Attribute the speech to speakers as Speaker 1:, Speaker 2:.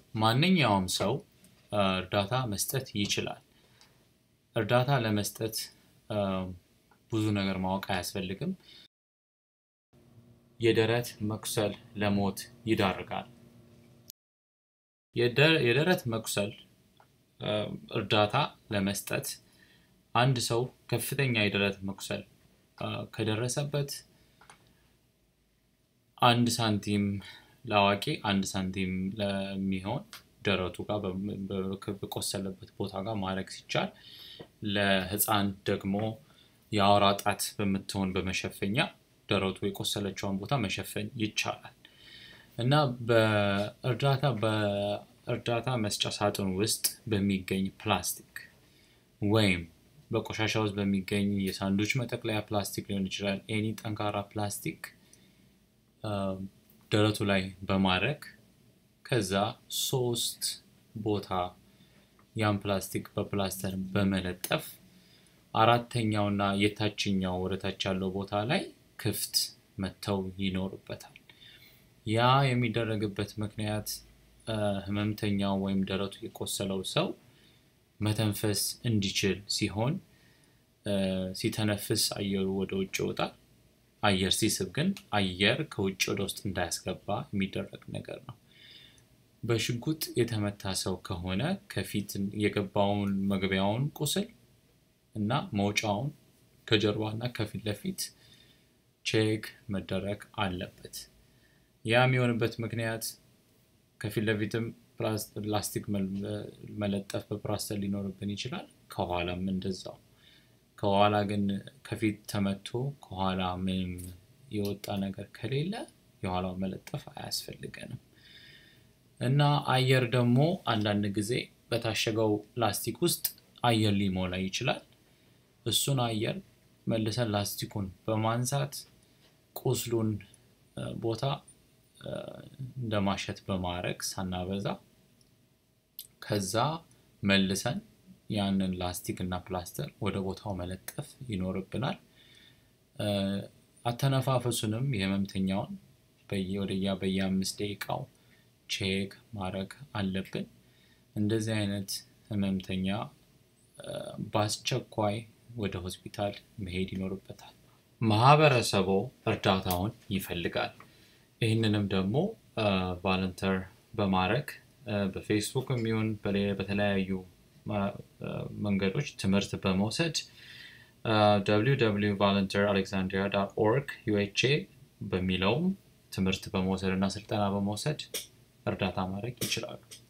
Speaker 1: ማንኛውም ሰው እርዳታ መስጠት ይችላል። እርዳታ ለመስጠት ብዙ ነገር ማወቅ አያስፈልግም። የደረት መቁሰል ለሞት ይዳርጋል። የደረት መቁሰል እርዳታ ለመስጠት አንድ ሰው ከፍተኛ የደረት መቁሰል ከደረሰበት አንድ ሳንቲም ለአዋቂ አንድ ሳንቲም ለሚሆን ደረቱ ጋር በቆሰለበት ቦታ ጋር ማድረግ ሲቻል ለህፃን ደግሞ የአውራ ጣት በምትሆን በመሸፈኛ ደረቱ የቆሰለችውን ቦታ መሸፈን ይቻላል እና በእርዳታ በእርዳታ መስጫ ሳጥን ውስጥ በሚገኝ ፕላስቲክ ወይም በቆሻሻ ውስጥ በሚገኝ የሳንዱች መጠቅለያ ፕላስቲክ ሊሆን ይችላል ኤኒ ጠንካራ ፕላስቲክ ደረቱ ላይ በማድረግ ከዛ ሶስት ቦታ ያን ፕላስቲክ በፕላስተር በመለጠፍ አራተኛውና የታችኛው ወደታች ያለው ቦታ ላይ ክፍት መተው ይኖርበታል። ያ የሚደረግበት ምክንያት ህመምተኛው ወይም ደረቱ የቆሰለው ሰው መተንፈስ እንዲችል ሲሆን ሲተነፍስ አየሩ ወደ ውጭ ይወጣል። አየር ሲስብ ግን አየር ከውጭ ወደ ውስጥ እንዳያስገባ የሚደረግ ነገር ነው። በሽጉጥ የተመታ ሰው ከሆነ ከፊት የገባውን መግቢያውን ቁስል እና መውጫውን ከጀርባ እና ከፊት ለፊት ቼክ መደረግ አለበት። ያ የሚሆንበት ምክንያት ከፊት ለፊትም ፕላስቲክ መለጠፍ በፕላስተር ሊኖርብን ይችላል። ከኋላም እንደዛው። ከኋላ ግን ከፊት ተመቶ ከኋላ ምንም የወጣ ነገር ከሌለ የኋላው መለጠፍ አያስፈልገንም። እና አየር ደግሞ አንዳንድ ጊዜ በታሸገው ፕላስቲክ ውስጥ አየር ሊሞላ ይችላል። እሱን አየር መልሰን ላስቲኩን በማንሳት ቁስሉን ቦታ እንደማሸት በማድረግ ሳናበዛ ከዛ መልሰን ያንን ላስቲክ እና ፕላስተር ወደ ቦታው መለጠፍ ይኖርብናል። አተነፋፈሱንም የህመምተኛውን ወደያ በየአምስት ደቂቃው ቼክ ማድረግ አለብን። እንደዚህ አይነት ህመምተኛ በአስቸኳይ ወደ ሆስፒታል መሄድ ይኖርበታል። ማህበረሰቡ እርዳታውን ይፈልጋል። ይህንንም ደግሞ ቫለንተር በማድረግ በፌስቡክ የሚሆን በተለያዩ መንገዶች ትምህርት በመውሰድ www ቫለንተር ኦርግ ዩኤችኤ በሚለውም ትምህርት በመውሰድ እና ስልጠና በመውሰድ እርዳታ ማድረግ ይችላሉ።